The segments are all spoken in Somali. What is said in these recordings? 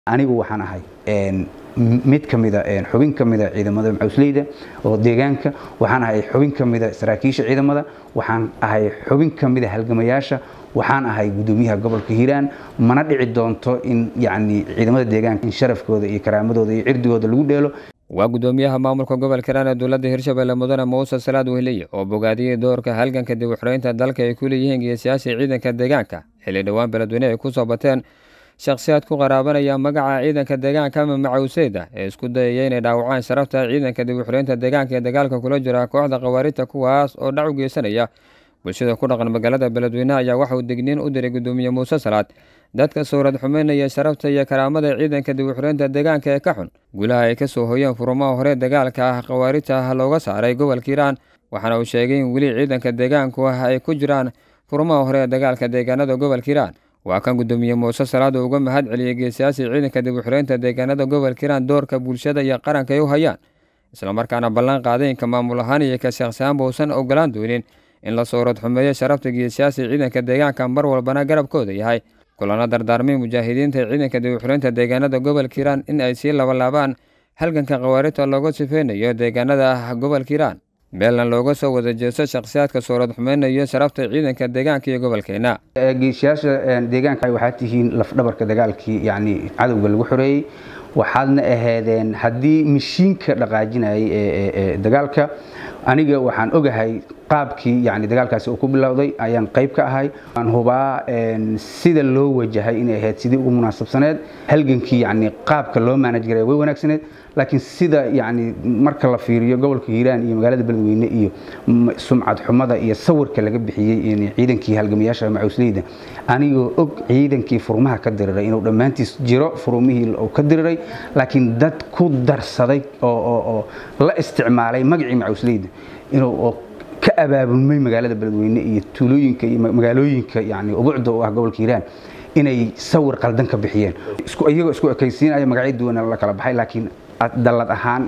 anigu waxaan ahay mid ka mida xubin ka mida ciidamada macawsleyda oo deegaanka waxaan ahay xubin ka mida saraakiisha ciidamada waxaan ahay xubin ka mida halgamayaasha waxaan ahay gudoomiyaha gobolka hiiraan mana dhici doonto in yani ciidamada deegaanka in sharafkooda iyo karaamadooda iyo cirdigooda lagu dheelo waa gudoomiyaha maamulka gobolka hiiraan ee dowladda hirshabelle mudane muuse salaad wehliye oo bogaadiyey doorka halganka dib u xiraynta dalka ay ku leeyihiin geesiyaasha ciidanka deegaanka xilli dhowaan beledweyne ay ku soo bateen shakhsiyaad ku qaraabanaya magaca ciidanka deegaanka ama macawseyda ee isku dayaya inay dhaawacaan sharafta ciidanka dib u xiraynta deegaanka ee dagaalka kula jira kooxda khawaarijta kuwaas oo dhac u geysanaya bulshada ku dhaqan magaalada beledweyne ayaa waxauu degniin u diray gudoomiye muuse salaad dadka sawrad xumeynaya sharafta iyo karaamada ciidanka dib u xiraynta deegaanka ee ka xun gulaha ay ka soo hoyeen furumaha hore dagaalka ah khawaarijta ah looga saaray gobolka hiiraan waxaana uu sheegay in weli ciidanka deegaanku ah ay ku jiraan furumaha hore ee dagaalka deegaanada gobolka hiiraan waa kan gudoomiye muuse salaad oo uga mahad celiyey geesiyaasii ciidanka dib u xiraynta deegaanada gobolka hiiraan doorka bulshada iyo qaranka ay u hayaan islamarkaana ballan qaadaynka maamul ahaan iyo ka shakhsiyaanba uusan ogolaan doonin in la sawrad xumeeyo sharafta geesiyaasii ciidanka deegaanka mar walbana garabkooda yahay kulana dardaarmay mujaahidiinta ciidanka dib u xiraynta deegaanada gobolka hiiraan in ay sii labalaabaan halganka khawaarijta looga sifeynayo deegaanada ah gobolka hiiraan beelna looga soo wada jeesto shakhsiyaadka sawrad xumeynayo sharafta ciidanka deegaanka iyo gobolkeena geesiyaasha deegaanka waxaad tihiin lafdhabarka dagaalkii yani cadowga lagu xoreeyey waxaadna aheedeen haddii mashiinka dhaqaajinayay ee dagaalka aniga waxaan ogahay qaabkii yani dagaalkaasi uu ku bilowday ayaan qayb ka ahay waan hubaa sida loo wajahay inay ahayd sidii ugu munaasabsaneed halgankii yani qaabka loo maanaj garay way wanaagsaneed laakiin sida yani marka la fiiriyo gobolka hiiraan iyo magaalada beledweyne iyo sumcad xumada iyo sawirka laga bixiyey ciidankii halgamayaasha macawsleyda anigoo og ciidankii furmaha ka diriray inuu dhammaantiis jiro furumihii uu ka diriray laakiin dad ku darsaday oo la isticmaalay magacii macawsleyda inuu ka abaabulmay magaalada beledweyne iyo tuulooyinka iyo magaalooyinka yani ubucda u ah gobolka hiiraan inay sawir qaldan ka bixiyeen iyagoo isku ekaysiinaya magacyo duwana la kala baxay laakiin dallad ahaan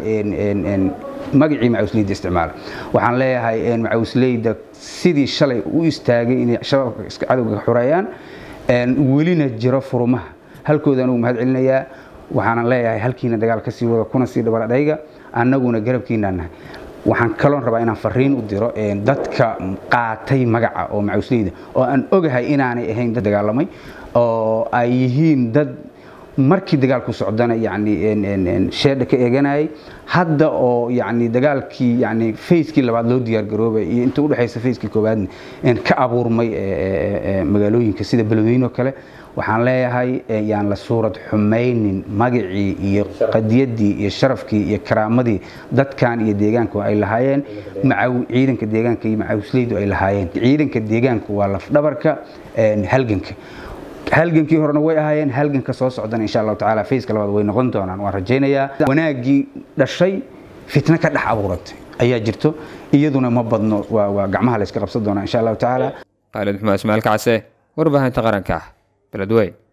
magacii macawsleyda isticmaala waxaan leeyahay macawsleyda sidii shalay u istaagay inay shabaabka iska cadowga xoreeyaan welina jiro furumaha halkooda anugu mahad celinayaa waxaanan leeyahay halkiina dagaal ka sii wada kuna sii dhabaladhayga annaguna garabkiinaan nahay waxaan kaloon rabaa inaan fariin u diro dadka qaatay magaca oo macawsleyda oo aan ogahay inaanay ahayn dad dagaalamay oo ay yihiin dad markii dagaalku socdana yani sheedha ka eeganayay hadda oo yani dagaalkii yani fayskii labaad loo diyaar garoobay iyo inta udhexaysa fayskii koowaadna ka abuurmay magaalooyinka sida beledweyne oo kale waxaan leeyahay yaan la suurad xumaynin magacii iyo qadiyadii iyo sharafkii iyo karaamadii dadkan iyo deegaanku ay lahaayeen ciidanka deegaanka iyo macawsleydu ay lahaayeen ciidanka deegaanku waa lafdhabarka halganka halgankii horena way ahaayeen halganka soo socdana insha allahu tacaala fayska labaad way noqon doonaan waan rajaynayaa wanaaggii dhashay fitno ka dhex abuuratay ayaa jirto iyaduna ma badno waa gacmaha la yska qabsan doonaa insha allahu tacaala khaalid maxmed ismaail kacse warbaahinta qaranka beledweyn